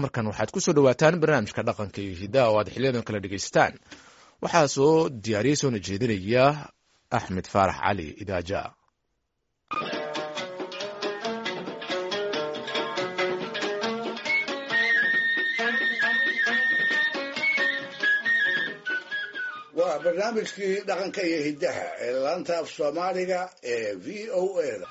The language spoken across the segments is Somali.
markan waxaad ku soo dhowaataan barnaamijka dhaqanka iyo hidaha oo aad xiliyadan kala dhegaystaan waxaa soo diyaariyey soona jeedinaya axmed faarax cali idaaja waa barnaamijkii dhaqanka iyo hiddaha ee laanta af soomaaliga ee v o a da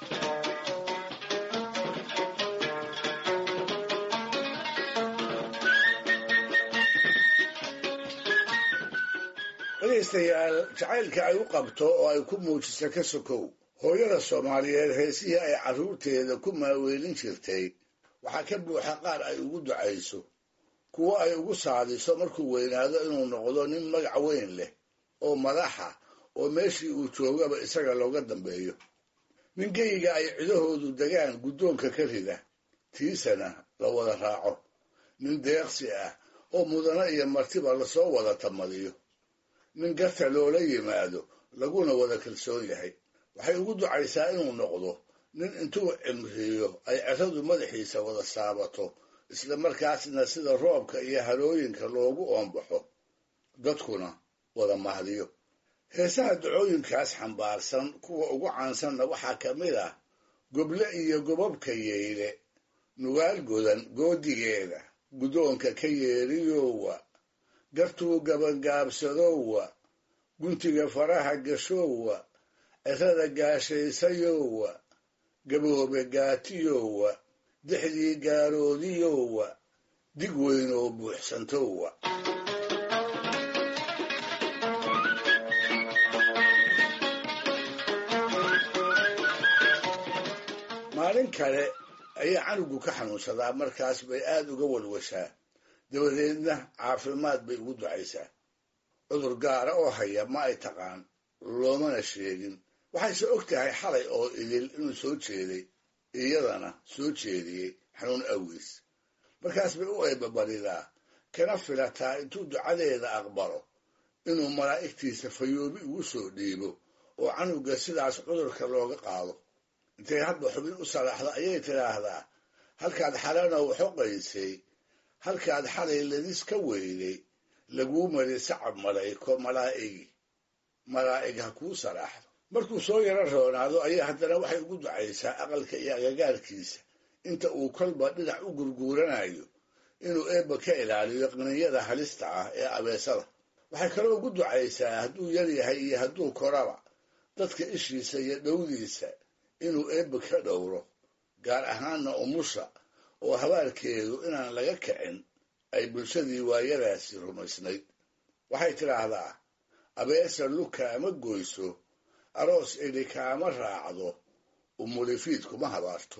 dhegaystayaal jacaylka ay u qabto oo ay ku muujiso ka sokow hooyada soomaaliyeed heesihii ay carruurteeda ku maaweelin jirtay waxaa ka buuxa qaar ay ugu ducayso kuwo ay ugu saadiso markuu weynaado inuu noqdo nin magac weyn leh oo madaxa oo meeshii uu joogaba isaga looga dambeeyo nin geyiga ay cidahoodu degaan guddoonka ka rida tiisana la wada raaco nin deeqsi ah oo mudano iyo martiba lasoo wada tamadiyo nin garta loola yimaado laguna wada kalsoon yahay waxay ugu ducaysaa inuu noqdo nin intuu cimriyo ay ceradu madaxiisa wada saabato isla markaasna sida roobka iyo harooyinka loogu oombaxo dadkuna wada mahdiyo heesaha dacooyinkaas xambaarsan kuwa ugu caansanna waxaa ka mid ah goble iyo gobobka yeyle nugaal godan goodigeeda guddoonka ka yeeriyowa gartuu gabangaabsadowa guntiga faraha gashowa cerada gaashaysayowa gaboobe gaatiyowa dixdii gaaroodiyowa dig weyn oo buuxsantowa maalin kale ayaa canugu ka xanuunsadaa markaas bay aad uga walwashaa dabadeedna caafimaad bay ugu ducaysaa cudur gaara oo haya ma ay taqaan loomana sheegin waxayse og tahay xalay oo idil inuu soo jeeday iyadana soo jeediyey xanuun awgiis markaas bay u eebabaridaa kana filataa intuu ducadeeda aqbalo inuu malaa'igtiisa fayoobi ugu soo dhiibo oo canuga sidaas cudurka looga qaado intay hadba xubin u salaaxdo ayay tidhaahdaa halkaad xalanow xoqaysay halkaad xalay ladis ka weyday laguu mari sacab malayko malaa'igi malaa'ig ha kuu salaaxdo markuu soo yaro roonaado ayaa haddana waxay ugu ducaysaa aqalka iyo agagaarkiisa inta uu kolba dhinac u gurguuranayo inuu eebba ka ilaaliyo qniyada halista ah ee abeesada waxay kaloo ugu ducaysaa hadduu yar yahay iyo hadduu koraba dadka ishiisa iyo dhowdiisa inuu eebba ka dhowro gaar ahaanna umusha oo habaarkeedu inaan laga kicin ay bulshadii waayadaasi rumaysnayd waxay tidhaahdaa abeesa luka ama goyso aroos idhi kaama raacdo umulifiid kuma habaarto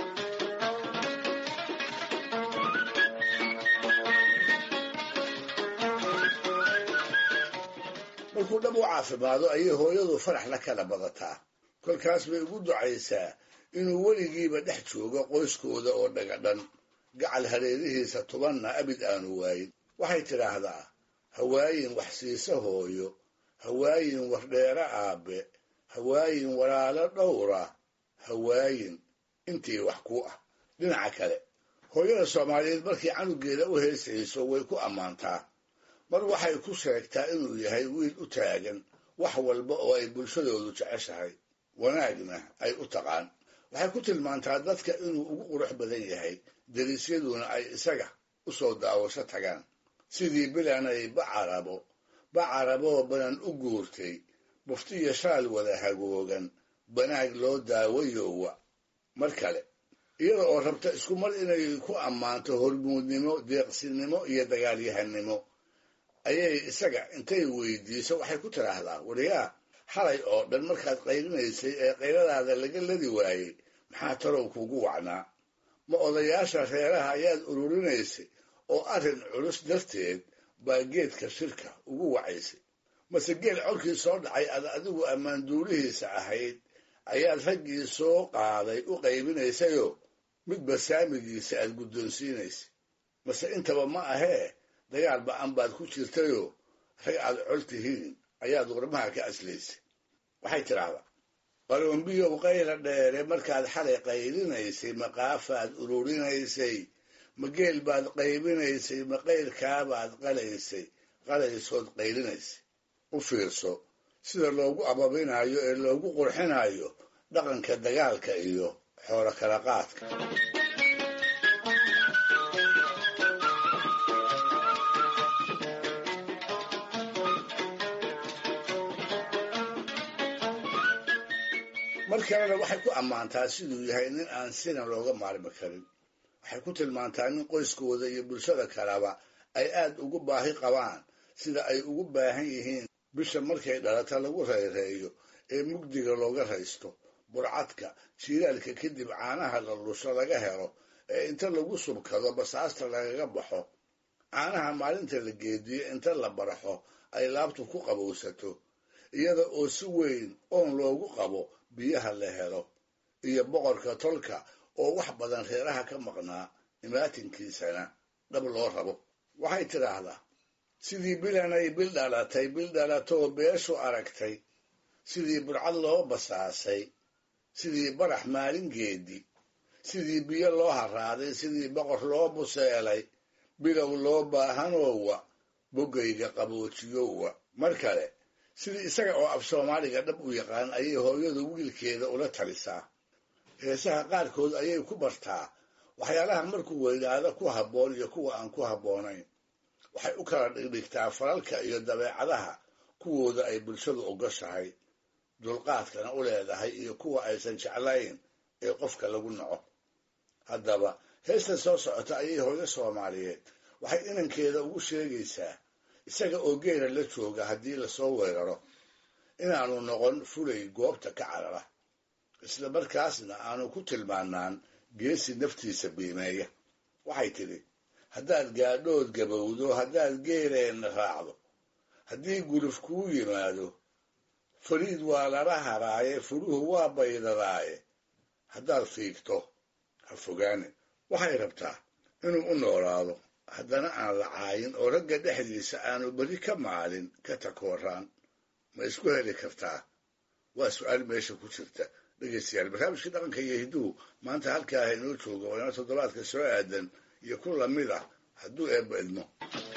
markuu dhab u caafimaado ayay hooyadu farax la kala badataa kolkaas bay ugu ducaysaa inuu weligiiba dhex joogo qoyskooda oo dhagadhan gacal hareerihiisa tubanna abid aanu waayin waxay tidhaahdaa hawaayin wax siisa hooyo hawaayin wardheero aabbe hawaayin walaalo dhowra hawaayin intii wax ku ah dhinaca kale hooyada soomaaliyeed markii canugeeda u heesayso way ku ammaantaa mar waxay ku sheegtaa inuu yahay wiil u taagan wax walba oo ay bulshadoodu jeceshahay wanaagna ay u taqaan waxay ku tilmaantaa dadka inuu ugu qurux badan yahay dariisyaduna ay isaga u soo daawasho tagaan sidii bilanay bacarabo bacaraboo banan u guurtay buftiyo shaal wada hagoogan banaag loo daawayowa mar kale iyada oo rabta isku mar inay ku ammaanto hormuudnimo deeqsinimo iyo dagaalyahanimo ayay isaga intay weydiiso waxay ku tidhaahdaa wariyaa xalay oo dhan markaad qaylinaysay ee qayladaada laga ladi waayey maxaa talow kuugu wacnaa ma odayaasha reeraha ayaad ururinaysay oo arrin culus darteed baa geedka shirka ugu wacaysay mase geel colkii soo dhacay ad adigu ammaanduulihiisa ahayd ayaad raggii soo qaaday u qaybinaysayoo midba saamigiisa aad guddoonsiinaysay mase intaba ma ahee dagaal ba-an baad ku jirtayoo rag aad col tihiin ayaad warmaha ka aslaysay waxay tidhaahdaa qalombiyow qayla dheere markaad xalay qaylinaysay maqaafaad ururinaysay ma geel baad qaybinaysay ma qayrkaabaad qalaysay qalaysood qaylinaysay u fiirso sida loogu ababinayo ee loogu qurxinayo dhaqanka dagaalka iyo xoolo kala qaadka mar kalena waxay ku ammaantaa siduu yahay nin aan sina looga maarmi karin waxay ku tilmaantaa nin qoyskooda iyo bulshada kaleba ay aad ugu baahi qabaan sida ay ugu baahan yihiin bisha markay dhalata lagu rayreeyo ee mugdiga looga raysto burcadka jiilaalka kadib caanaha la lusho laga helo ee inta lagu subkado basaasta lagaga baxo caanaha maalinta la geediyo inta la barxo ay laabtu ku qabowsato iyada oo si weyn oon loogu qabo biyaha la helo iyo boqorka tolka oo wax badan reeraha ka maqnaa imaatinkiisana dhab loo rabo waxay tidhaahdaa sidii bilanay bil dhalatay bil dhalatoo beeshu aragtay sidii burcad loo basaasay sidii barax maalingeedi sidii biyo loo haraaday sidii boqor loo buseelay bilow loo baahanoowa boggayga qaboojiyowa mar kale sidii isaga oo af soomaaliga dhab u yaqaan ayay hooyadu wiilkeeda ula talisaa heesaha qaarkood ayay ku bartaa waxyaalaha markuu weynaado ku habboon iyo kuwa aan ku habboonayn waxay u kala dhigdhigtaa falalka iyo dabeecadaha kuwooda ay bulshadu ogoshahay dulqaadkana u leedahay iyo kuwa aysan jeclayn ee qofka lagu naco haddaba heesta soo socota ayay hooyo soomaaliyeed waxay inankeeda ugu sheegaysaa isaga oo geela la jooga haddii lasoo weeraro inaanu noqon fulay goobta ka carara isla markaasna aanu ku tilmaanaan geesi naftiisa biimeeya waxay tidhi haddaad gaadhood gabowdo haddaad geeleenna raacdo haddii guluf kuu yimaado fariid waa lala haraaye furuhu waa baydadaaye haddaad fiigto ha fogaane waxay rabtaa inuu u noolaado haddana aan la caayin oo ragga dhexdiisa aanu berri ka maalin ka takooraan ma isku heli kartaa waa su-aal meesha ku jirta dhegeystayaal barnaamijkii dhaqanka iyo hidduhu maanta halkaa ha inoo jooga waa ina toddobaadka soo aadan iyo ku lamid ah hadduu eebba idmo